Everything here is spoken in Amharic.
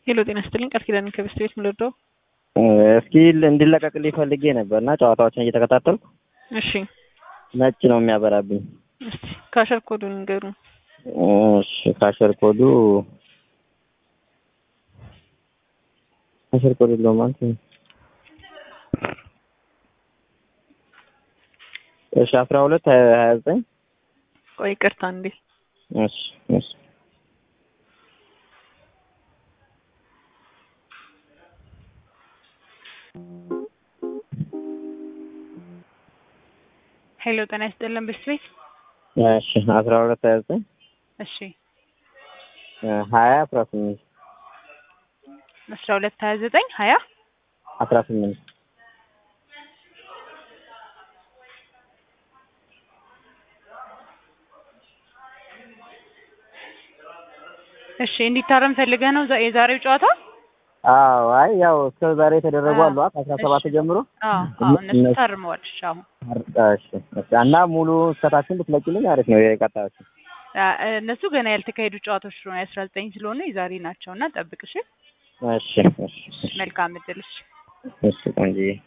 ሄሎ ጤና ይስጥልኝ ቃል ኪዳን ከበስት ቤት ምልወደው እስኪ እንዲለቀቅልኝ ፈልጌ ነበር እና ጨዋታዎችን እየተከታተልኩ እሺ ነጭ ነው የሚያበራብኝ። እስቲ ካሸር ኮዱን ንገሩ። እሺ ካሸር ኮዱ ካሸር ኮዱ ለው ማለት ነው። እሺ አስራ ሁለት ሀያ ዘጠኝ ቆይ ይቅርታ እንዴ እሺ እሺ ሄሎ ጤና ይስጥልን በስት ቤት እሺ አስራ ሁለት ሀያ ዘጠኝ እሺ ሀያ አስራ ስምንት አስራ ሁለት ሀያ ዘጠኝ ሀያ አስራ ስምንት እሺ እንዲታረም ፈልገህ ነው ዛ- የዛሬው ጨዋታ? አዎ አይ ያው እስከ ዛሬ የተደረጉ አዎ። አሉ ከአስራ ሰባት እሺ። ጀምሮ አዎ አዎ እነሱ ታርመዋል። እሺ አሁን እሺ እሺ እና ሙሉ እስከታችን ብትለቂልኝ አሪፍ ነው የቀጣዮቹ አ- እነሱ ገና ያልተካሄዱ ጨዋታዎች ስለሆነ የአስራ ዘጠኝ ስለሆነ የዛሬ ናቸው እና ጠብቅ እሺ። እሺ እሺ እሺ መልካም እድል እሺ። እሺ ቆንጆዬ